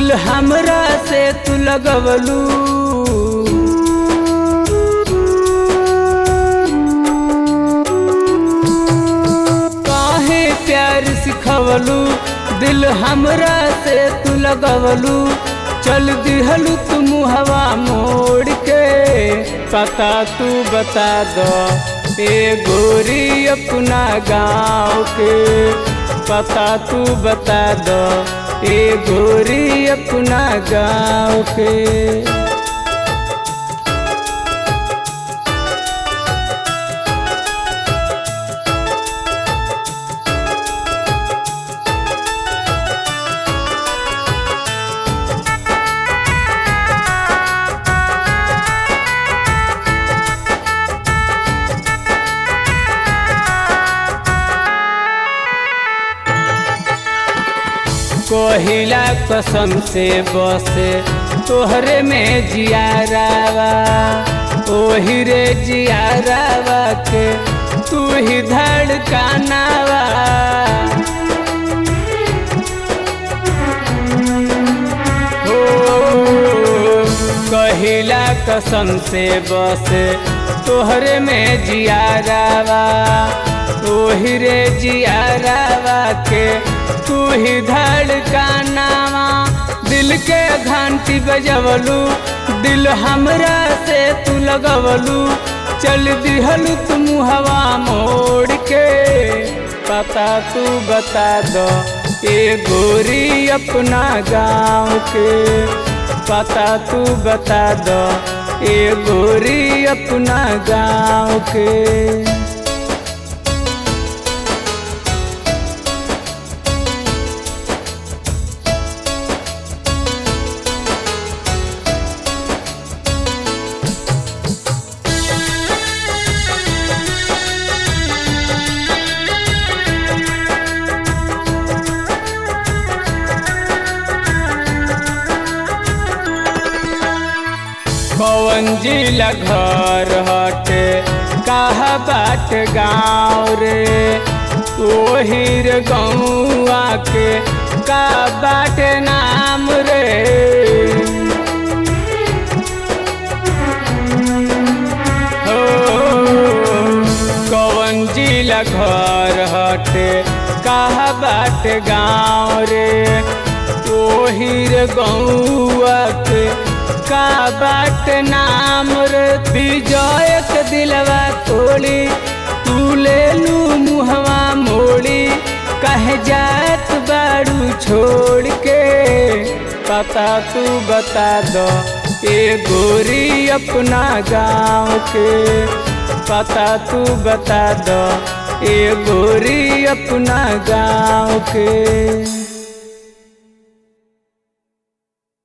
दिल हमरा से तू लगवलू काहे प्यार सिखवलू दिल हमरा से तू लगवलू चल दिहलू तू मुहवा मोड़ के पता तू बता दो ए गोरी अपना गाँव के पता तू बता दो ए गोरी अपना गाँव के कोहिला कसम से बसे तोहरे में जियारावा ओही रे जियारावा के तू ही धड़कानावा हो कहिला कसम से बसे तोहरे में जियारावा ओही रे जियारावा के तू ही धड़कानावा दिल के घंटी बजवलू दिल हमरा से तू लगवलू चल दिहलू तुम हवा मोड़ के पता तू बता दो ए गोरी अपना गाँव के पता तू बता दो ए गोरी अपना गाँव के कौन जिला घर हटे कहा बाट गाँव रे ओही रे गौआ के का बाट नाम रे हो कौन जिला घर हटे कहा बाट गाँव रे ओही रे गौआ के का बाट नाम रे विजय के दिलवा तोड़ी तू ले लू मुहवा मोड़ी कह जात बाड़ू छोड़ के पता तू बता दो ए गोरी अपना गाँव के पता तू बता दो ए गोरी अपना गाँव के